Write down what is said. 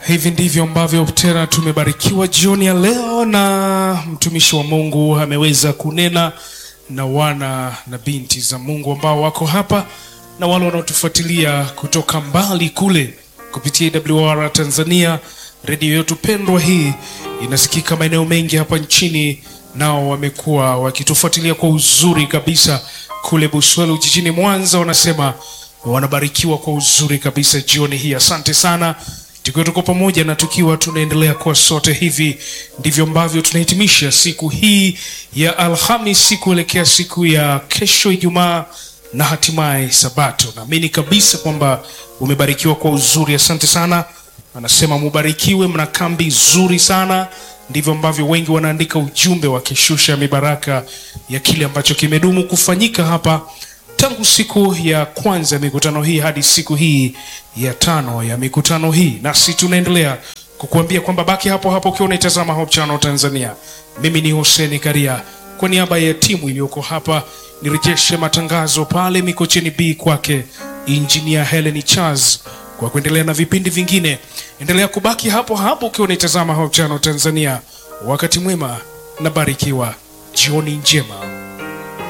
Hivi ndivyo ambavyo tena tumebarikiwa jioni ya leo, na mtumishi wa Mungu ameweza kunena na wana na binti za Mungu ambao wako hapa na wale wanaotufuatilia kutoka mbali kule kupitia AWR Tanzania. Redio yetu pendwa hii inasikika maeneo mengi hapa nchini, nao wamekuwa wakitufuatilia kwa uzuri kabisa kule Buswelu jijini Mwanza, wanasema wanabarikiwa kwa uzuri kabisa jioni hii. Asante sana tukiwa tuko pamoja na tukiwa tunaendelea kwa sote. Hivi ndivyo ambavyo tunahitimisha siku hii ya Alhamis kuelekea siku ya kesho Ijumaa na hatimaye Sabato. Naamini kabisa kwamba umebarikiwa kwa uzuri. Asante sana, anasema mubarikiwe, mna kambi nzuri sana. Ndivyo ambavyo wengi wanaandika ujumbe wakishusha mibaraka ya kile ambacho kimedumu kufanyika hapa tangu siku ya kwanza ya mikutano hii hadi siku hii ya tano ya mikutano hii, nasi tunaendelea kukuambia kwamba baki hapo hapo ukiwa unaitazama Hope Channel Tanzania. Mimi ni Hussein Karia, kwa niaba ya timu iliyoko hapa nirejeshe matangazo pale Mikocheni B kwake Engineer Helen Charles kwa kuendelea na vipindi vingine. Endelea kubaki hapo hapo ukiwa unaitazama Hope Channel Tanzania. Wakati mwema na barikiwa, jioni njema.